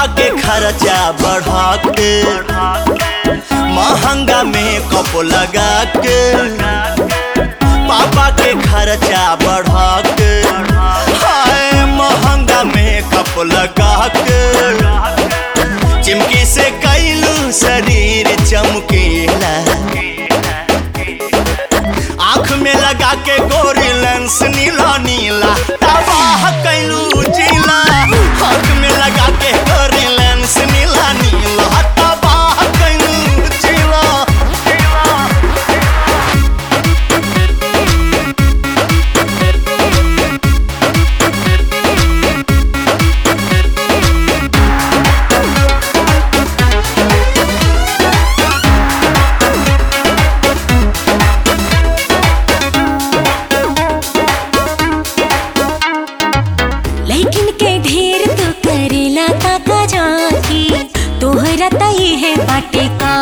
पापा के खर्चा बढ़ा के महंगा में कप लगा के पापा के खर्चा बढ़ा के हाय महंगा में कप लगा के चिमकी से कैलू शरीर चमकीला आँख में लगा के गोरी लेंस नीला नीला तबाह कैलू जिला आँख में लगा के गोरी लेंस नीला नीला तबाह कैलू जिला लेकिन के ढेर तो करेला ताका जाकी तोहरा तई है बाटे का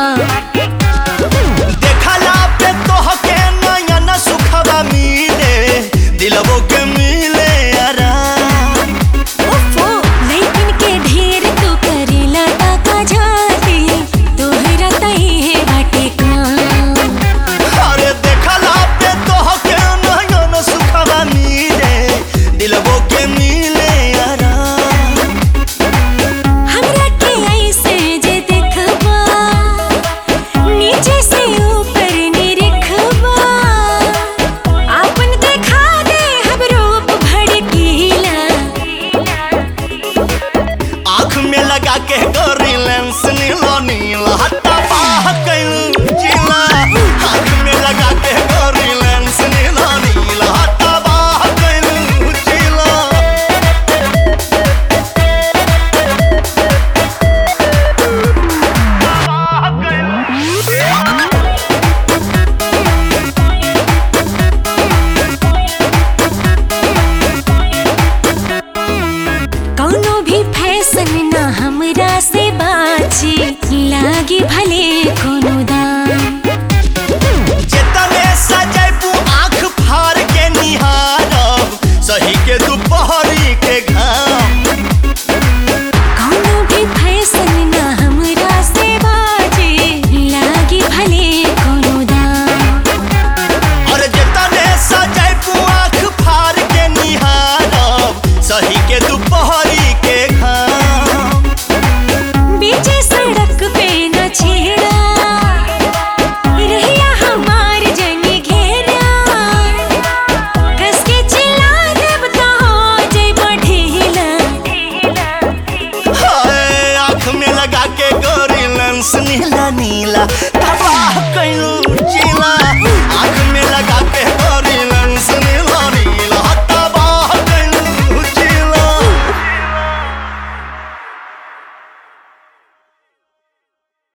देखला पे तोहके नयन सुखवा मिले दिलवो के मिले आराम ओफो लेकिन के ढेर तो करेला ताका जाकी तोहरा तई है बाटे का अरे देखला पे तोहके नयन सुखवा मिले दिलवो के मिले आराम हमरा के ऐसे जे देखबा नीचे से ऊपर निरखबा आपन देखा दे हम रूप भड़कीला आँख में लगा के गोरी लेंस नीला नीला हत्ता बाह कैलू जिला आँख में लगा के गोरी लेंस नीला नीला हत्ता बाह कैलू जिला कौनो भी फैशन ना हमरा से बाची लागी भले कोनो दाम जितने सजैबू आँख फाड़ के निहारब सही के दोपहरी के घाम कौनो भी फैशन ना हमरा से बाची लागी भले कोनो दाम और जितने सजैबू आँख फाड़ के निहारब सही के दोपहरी के घाम बीचे सड़क पे न छेड़ा रहिया हमार जनी घेरा कस के चिल्ला देब तो हो जइब ढीला हाय आँख में लगा के गोरी लेंस नीला नीला तबाह कैलू